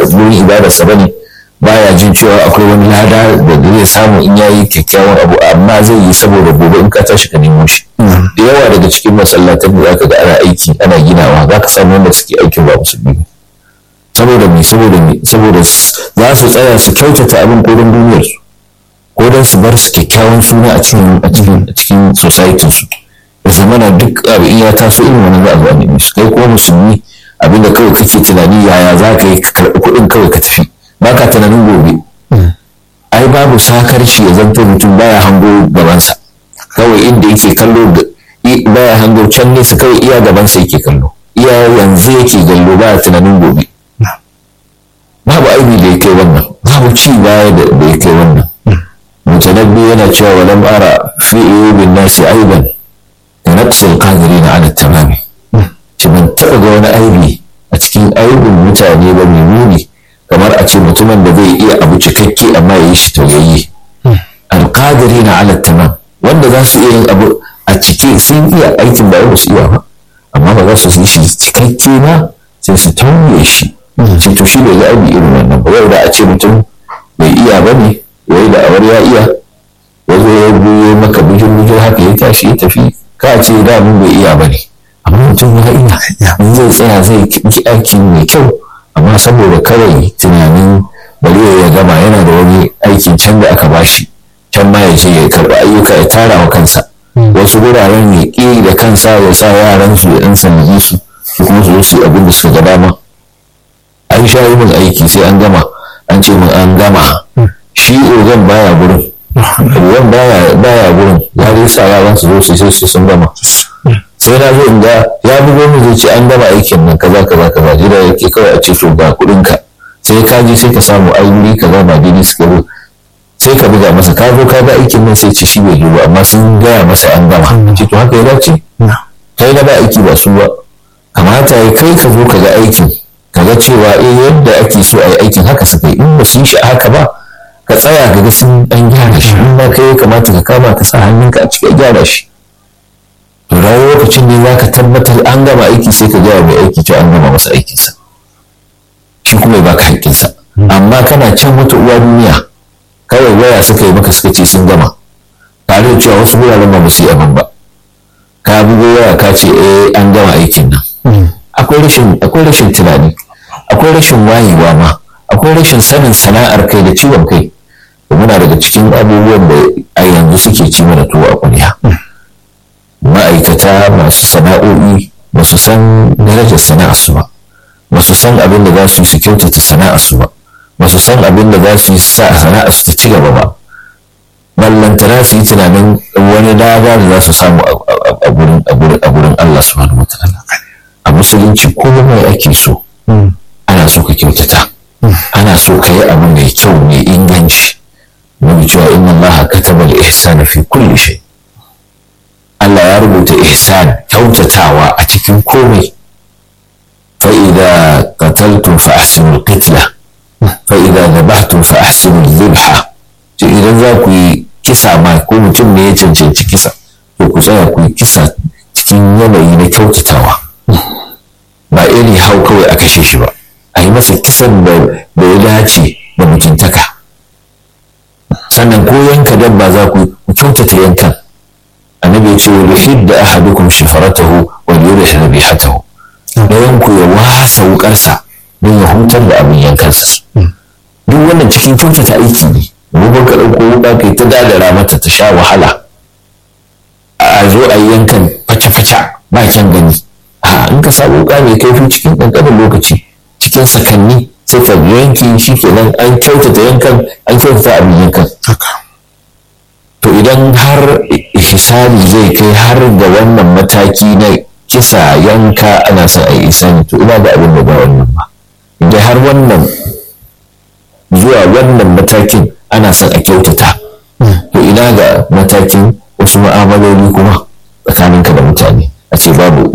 wurin ibadarsa ba ne baya jin cewa akwai wani lada da zai samu in yayi kyakkyawan abu amma zai yi saboda gobe in ka tashi ka nemo shi da yawa daga cikin masallatan da zaka ga ana aiki ana ginawa za ka samu wanda suke aikin ba musulmi ba saboda me saboda me saboda za su tsaya su kyautata abin ko don duniyar su ko don su bar su kyakkyawan suna a cikin a cikin a cikin society su da zamana duk abu in ya taso irin wannan za a zo a nemi su kai kuma musulmi abinda kawai kake tunani yaya za ka yi ka karɓi kuɗin kawai ka tafi ba ka tunanin gobe ai babu sakarci ya zanto mutum baya hango gabansa kawai inda yake kallo baya hango can nesa kawai iya gabansa yake kallo iya yanzu yake gallo baya tunanin gobe babu aibi da ya kai wannan babu ci baya da ya kai wannan mutanabbi yana cewa walam ara fi bin nasi aiban da naqsul qadirin ala tamami ci ban taɓa ga wani aibi a cikin aibin mutane ba mai muni kamar a ce mutumin da zai iya abu cikakke amma ya yi shi tauyayye alƙadiri na ala tamam wanda za su iya yin abu a cike sun iya aikin da ba su iya ba amma ba za su yi shi cikakke ba sai su tauye shi sai to shi bai ga aibi irin wannan ba yau da a ce mutum bai iya ba ne yayi da awar ya iya ya zo ya buye maka bujin bujin haka ya tashi ya tafi ka ce da mun bai iya ba ne amma mutum ya iya in zai tsaya zai yi aiki mai kyau amma saboda kawai tunanin bari ya gama yana da wani aikin can da aka bashi can ma ya je ya karɓi ayyuka ya tara wa kansa wasu wuraren ya ƙi da kansa ya sa yaran su ya ɗan sanaji su su kuma su su abin da suka ga dama an sha yi min aiki sai an gama an ce min an gama shi ogan baya gurin ogan baya gurin ya dai sa yaran su zo su sai su sun gama sai na zo in ga ya bugo mu zai ce an gama aikin nan kaza kaza kaza jira yake kawai a ce to ga kuɗin ka sai ka je sai ka samu ai wuri kaza ba daidai suka zo sai ka buga masa ka zo ka ga aikin nan sai ce shi bai zo ba amma sun gaya masa an gama ce to haka ya dace kai na ba aiki ba su ba kamata ya kai ka zo ka ga aikin ka ga cewa eh yadda ake so a yi aikin haka suka yi in ba su yi shi haka ba ka tsaya ka ga sun an gyara shi in ba kai ya kamata ka kama ka sa hannunka a cikin gyara shi to da lokacin ne za ka tabbatar an gama aiki sai ka gaya mai aiki cewa an gama masa aikinsa shi kuma ya baka haƙƙinsa amma kana can wata uwa duniya kawai waya suka yi maka suka ce sun gama tare da cewa wasu wuraren ba su yi abin ba ka bugo waya ka ce eh an gama aikin nan akwai rashin akwai rashin tunani akwai rashin wayewa ma akwai rashin sanin sana'ar kai da ciwon kai muna daga cikin abubuwan da a yanzu suke ci mana tuwo a ƙwarya ma'aikata masu sana'o'i ba su san darajar sana'arsu ba ba su san abin da za su yi su kyautata sana'arsu ba ba su san abin da za su yi sa sana'arsu ta ci gaba ba ballantana su yi tunanin wani dama da za su samu a gurin Allah subhanahu wataala a musulunci komai ake so ana so ka kyautata ana so ka yi abu mai kyau mai inganci wani cewa inna Allah kataba al-ihsana fi kulli shay Allah ya rubuta ihsan kyautatawa a cikin komai fa idza qataltum fa ahsinu al-qitla fa idza dhabhtum fa ahsinu al-dhabha to idan za ku yi kisa ma ko mutum ne ya cancanci kisa to ku tsaya ku yi kisa cikin yanayi na kyautatawa ba iri hau kawai a kashe shi ba a yi masa kisan da ya dace da mutuntaka sannan ko yanka dabba za ku kyautata yankan annabi ya ce wa yuhidda ahadukum shifaratahu wa yurih rabihatahu dayan ku ya wasa wukarsa don ya hutar da abin yankansa duk wannan cikin kyautata aiki ne gobe ka ɗauko wuka kai ta dadara mata ta sha wahala a zo a yankan faca-faca ba kyan gani a in ka samu wuka mai kaifi cikin ƙanƙanin lokaci cikin sakanni sai ka yanki shi kenan an kyautata yankan an kyautata abin yankan to idan har hisari zai kai har ga wannan mataki na kisa yanka ana son a yi isani to ina da abin da ba wannan ba idan har wannan zuwa wannan matakin ana son a kyautata to ina ga matakin wasu ma'amaloli kuma tsakaninka da mutane a ce babu